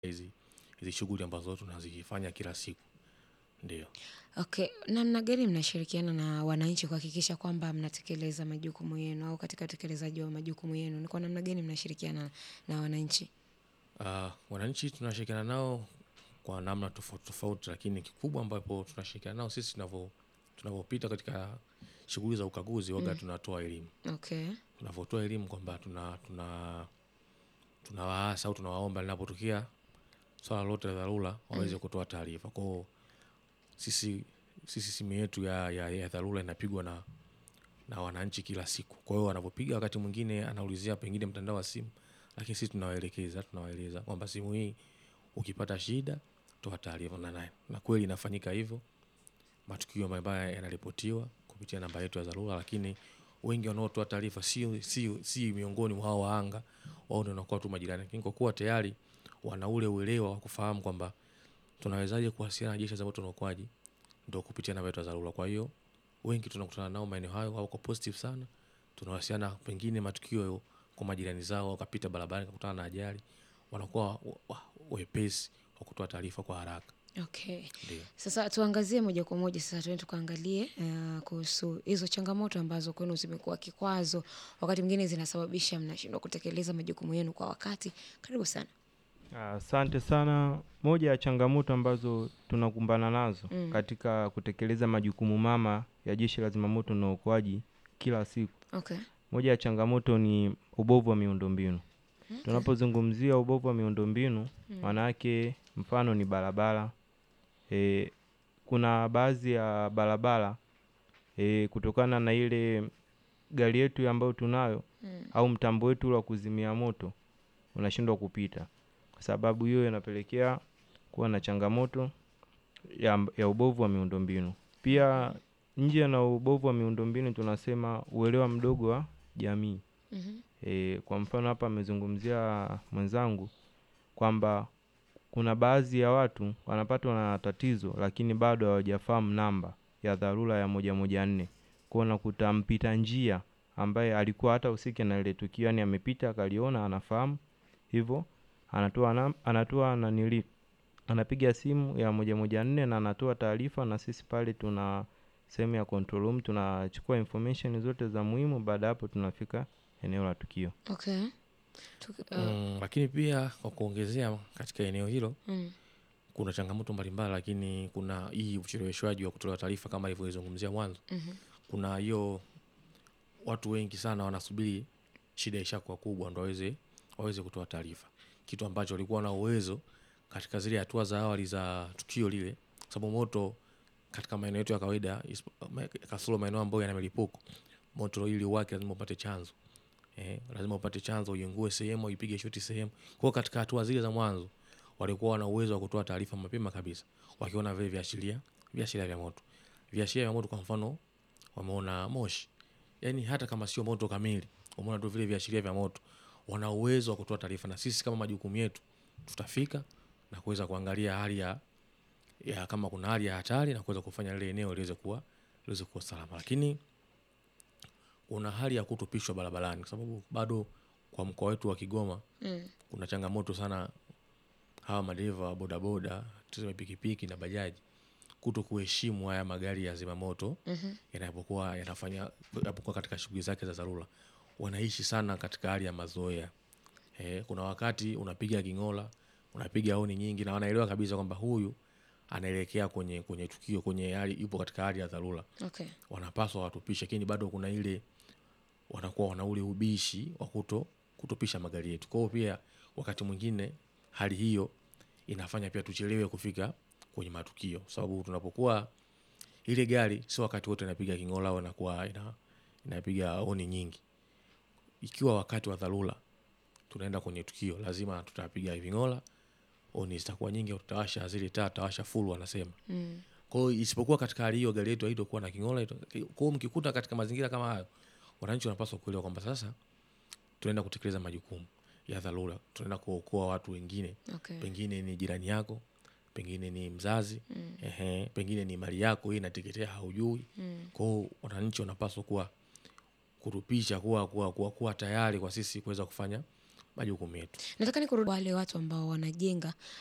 hizi hizi shughuli ambazo tunazifanya kila siku. Ndio. Okay, namna gani mnashirikiana na wananchi kuhakikisha kwamba mnatekeleza majukumu yenu au katika utekelezaji wa majukumu yenu? Ni kwa namna gani mnashirikiana na wananchi? Ah, wananchi tunashirikiana nao kwa namna tofauti tofauti, lakini kikubwa ambapo tunashirikiana nao sisi tunavyo tunavyopita katika shughuli za ukaguzi waga tunatoa elimu. Okay. Tunavyotoa elimu kwamba tuna tuna tunawaasa au tunawaomba linapotokea swala lote la dharura waweze kutoa taarifa. Kwa hiyo sisi sisi simu yetu ya, ya, ya dharura inapigwa na na wananchi kila siku. Kwa hiyo wanapopiga wakati mwingine anaulizia pengine mtandao wa simu, lakini sisi tunawaelekeza, tunawaeleza kwamba simu hii ukipata shida toa taarifa na naye. Na kweli inafanyika hivyo. Matukio mabaya yanaripotiwa kupitia namba yetu ya dharura, lakini wengi wanaotoa taarifa si, si, si miongoni mwa hao wahanga, wao ndio wanakuwa tu majirani. Lakini kwa kuwa tayari wana ule uelewa wa kufahamu kwamba tunawezaje kuwasiliana na jeshi la zimamoto na uokoaji, ndio kupitia namba yetu ya dharura. Kwa hiyo wengi tunakutana nao maeneo hayo, wako positive sana. Tunawasiliana pengine matukio kwa majirani zao, wakapita barabarani wakakutana na ajali, wanakuwa wa- wa- wepesi wa kutoa taarifa kwa haraka. Okay. Ndio. Sasa tuangazie moja kwa moja sasa tuende tukaangalie uh, kuhusu hizo changamoto ambazo kwenu zimekuwa kikwazo, wakati mwingine zinasababisha mnashindwa kutekeleza majukumu yenu kwa wakati. Karibu sana. Asante sana. Moja ya changamoto ambazo tunakumbana nazo Mm. katika kutekeleza majukumu mama ya Jeshi la Zimamoto na Uokoaji kila siku, Okay. moja ya changamoto ni ubovu wa miundombinu. Tunapozungumzia ubovu wa miundombinu, maana yake mfano ni barabara. E, kuna baadhi ya barabara e, kutokana na ile gari yetu ambayo tunayo Mm. au mtambo wetu ule wa kuzimia moto unashindwa kupita. Kwa sababu hiyo inapelekea kuwa na changamoto ya, ya ubovu wa miundombinu. Pia nje na ubovu wa miundombinu tunasema uelewa mdogo wa jamii. Mhm. E, kwa mfano hapa amezungumzia mwenzangu kwamba kuna baadhi ya watu wanapatwa na tatizo lakini bado hawajafahamu namba ya dharura ya moja moja nne. Kwa hiyo unakuta mpita njia ambaye alikuwa hata usike na ile tukio, yani amepita akaliona, anafahamu hivyo, anatoa nam, anatoa nanili, anapiga simu ya moja moja nne na anatoa taarifa, na sisi pale tuna sehemu ya control room, tunachukua information zote za muhimu. Baada ya hapo tunafika eneo la tukio. Okay. Tuk- uh, Mm, lakini pia kwa kuongezea katika eneo hilo mm. kuna changamoto mbalimbali, lakini kuna hii ucheleweshwaji wa kutolewa taarifa kama ilivyozungumzia mwanzo. Mhm. Kuna hiyo watu wengi sana wanasubiri shida ishakuwa kubwa ndo waweze waweze kutoa taarifa, kitu ambacho walikuwa na uwezo katika zile hatua za awali za tukio lile, sababu moto katika maeneo yetu ya kawaida isipo- ma- kasoro maeneo ambayo yana milipuko, moto ili uwake lazima upate chanzo eh, lazima upate chanzo, uingue sehemu, ipige shoti sehemu. Kwa hiyo katika hatua zile za mwanzo walikuwa wana uwezo wa kutoa taarifa mapema kabisa, wakiona vile viashiria viashiria vya moto. Viashiria vya moto, kwa mfano, wameona moshi, yani hata kama sio moto kamili, wameona tu vile viashiria vya moto, wana uwezo wa kutoa taarifa, na sisi kama majukumu yetu tutafika na kuweza kuangalia hali ya, ya kama kuna hali ya hatari na kuweza kufanya lile eneo liweze kuwa liweze kuwa salama, lakini kuna hali ya kutupishwa barabarani, kwa sababu bado kwa mkoa wetu wa Kigoma Mm. kuna changamoto sana hawa madereva wa bodaboda, tuseme pikipiki na bajaji kuto kuheshimu haya magari ya zimamoto Mhm. yanapokuwa yanafanya yanapokuwa katika shughuli zake za dharura, wanaishi sana katika hali ya mazoea. Eh, kuna wakati unapiga king'ola, unapiga honi nyingi, na wanaelewa kabisa kwamba huyu anaelekea kwenye kwenye tukio, kwenye hali yupo katika hali ya dharura Okay. wanapaswa watupishe, lakini bado kuna ile wanakuwa wana ule ubishi wa kuto kutupisha magari yetu. Kwa hiyo pia wakati mwingine hali hiyo inafanya pia tuchelewe kufika kwenye matukio, sababu tunapokuwa ile gari sio wakati wote inapiga king'ola au inakuwa ina, inapiga honi nyingi. Ikiwa wakati wa dharura tunaenda kwenye tukio, lazima tutapiga ving'ola, honi zitakuwa nyingi, au tutawasha zile taa, tutawasha full wanasema Mm. kwa hiyo isipokuwa katika hali hiyo gari yetu haitokuwa na king'ola. ito- Kwa hiyo mkikuta katika mazingira kama hayo, wananchi wanapaswa kuelewa kwamba sasa tunaenda kutekeleza majukumu ya dharura, tunaenda kuokoa watu wengine, Okay. pengine ni jirani yako, pengine ni mzazi Mm. ehe, pengine ni mali yako hii inateketea, haujui. Mm. Kwa hiyo wananchi wanapaswa kuwa kurupisha kuwa, kuwa, kuwa, kuwa tayari kwa sisi kuweza kufanya majukumu yetu. Nataka nikurudi wale watu ambao wanajenga